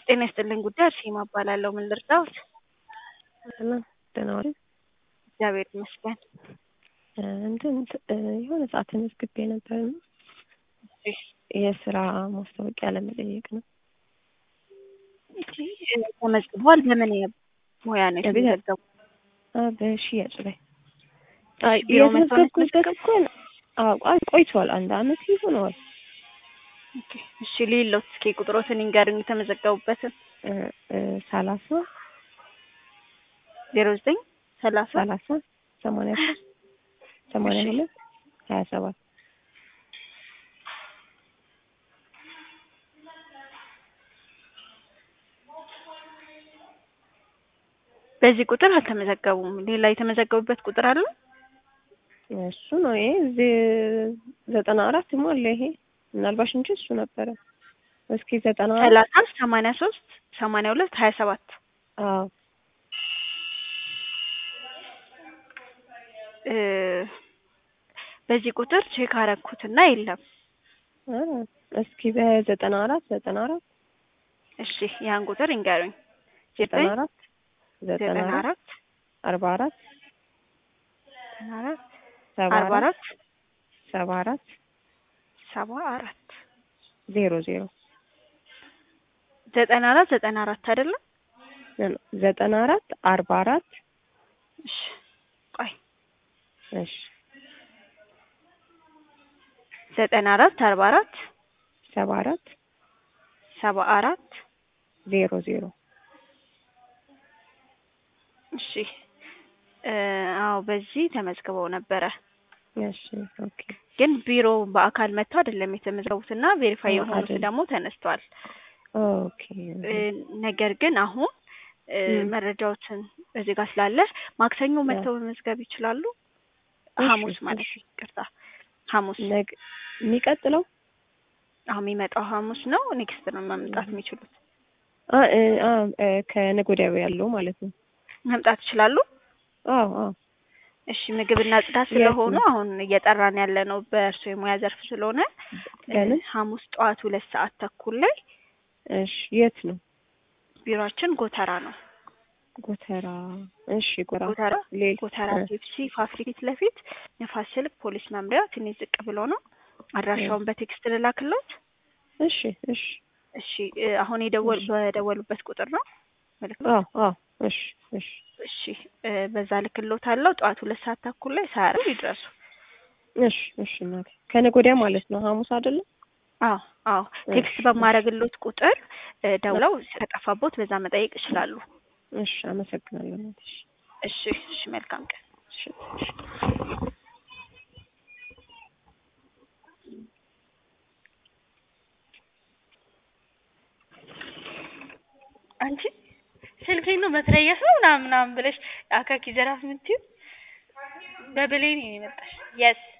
ጤና ይስጥልኝ ጉዳይ አርሴማ እባላለሁ። ምን ልርዳዎት? ሰላም ደህና ዋሉ? እግዚአብሔር ይመስገን። እንትን የሆነ ሰዓት ተመዝግቤ ነበር እና የስራ ማስታወቂያ ለመጠየቅ ነው። እሺ ተመዝግቧል። በምን ሙያ ነው የቤት- የተመዘገቡ? አ በሽያጭ ላይ እሺ፣ ቢሮ መጥተው ነው የተመዘገብኩበት እኮ አዎ፣ አይ ቆይቷል። አንድ አመት ይሆነዋል። ኦኬ፣ እሺ ሌሎት እስኪ ቁጥሮትን ይንገሩኝ የተመዘገቡበትን። እ እ ሰላሳ ዜሮ ዘጠኝ ሰላሳ ሰላሳ ሰማንያ ሶስት ሰማንያ እሺ። ሁለት ሀያ ሰባት በዚህ ቁጥር አልተመዘገቡም። ሌላ የተመዘገቡበት ቁጥር አለ? እሱ ነው ይሄ እዚህ ዘጠና አራት ሞላ ይሄ ምናልባሽ እንጂ እሱ ነበረ። እስኪ ዘጠና አራት ሰላሳ ሰማንያ ሶስት ሰማንያ ሁለት ሀያ ሰባት አዎ እ በዚህ ቁጥር ቼክ አረኩትና የለም። አ እስኪ በዘጠና አራት ዘጠና አራት እሺ ያን ቁጥር ይንገሩኝ። ዘጠና ዘጠኝ አራት ዘጠና ዘጠና አራት አራት አርባ አራት ዘጠና አራት ሰባ አርባ አራት አራት ሰባ አራት ሰባ አራት ዜሮ ዜሮ ዘጠና አራት ዘጠና አራት አይደለም? ዘጠና አራት አርባ አራት እሺ ቆይ እሺ ዘጠና አራት አርባ አራት ሰባ አራት ሰባ አራት ዜሮ ዜሮ እሺ እ አዎ በዚህ ተመዝግበው ነበረ እሺ ኦኬ ግን ቢሮ በአካል መጥተው አይደለም የተመዘገቡትና ቬሪፋይ አዎ፣ የሆኑት አይደለም። ደግሞ ተነስተዋል። ኦኬ እ ነገር ግን አሁን እ ም። መረጃዎችን እዚህ ጋር ስላለ ማክሰኞ መጥተው መመዝገብ ይችላሉ። እሺ፣ ሐሙስ ማለት እሺ። ይቅርታ፣ ሐሙስ ነገ የሚቀጥለው አሁን የሚመጣው ሐሙስ ነው። ኔክስት ነው መምጣት የሚችሉት። አ እ አ እ ከነገ ወዲያ ያለው ማለት ነው። መምጣት ይችላሉ። አዎ አዎ እሺ ምግብና ጽዳት የት ስለሆኑ ነው? አሁን እየጠራን ያለ ነው በእርሶ የሙያ ዘርፍ ስለሆነ እ በምን? ሐሙስ ጠዋት ሁለት ሰዓት ተኩል ላይ እሺ የት ነው? ቢሮአችን ጎተራ ነው። ጎተራ እሺ ጎተራ ጎተራ ሌል ጎተራ እ ፔፕሲ ፋብሪክ ፊት ለፊት ንፋስ ስልክ ፖሊስ መምሪያ ትንሽ ዝቅ ብሎ ነው። አድራሻውን በቴክስት ልላክሎት። እሺ እሺ እሺ እ አሁን የደወል እሺ። በደወሉበት ቁጥር ነው መልዕክት አዎ አዎ እሺ እሺ እሺ እ በዛ ልክሎታለሁ። ጠዋት ሁለት ሰዓት ተኩል ላይ ሳያረፍ ይድረሱ። እሺ እሺ እናቴ ከነገ ወዲያ ማለት ነው ሐሙስ አይደለም? አዎ አዎ ቴክስት እሺ፣ በማድረግሎት ቁጥር እ ደውለው ከጠፋቦት በዛ መጠየቅ ይችላሉ። እሺ አመሰግናለሁ እናቴ። እሺ እሺ እሺ መልካም ቀን። እሺ እሺ አንቺ ስልኬን ነው መትረየስ ነው ምናምን ምናምን ብለሽ አካኪ ዘራፍ የምትይው በብሌን ነው የመጣሽ። የስ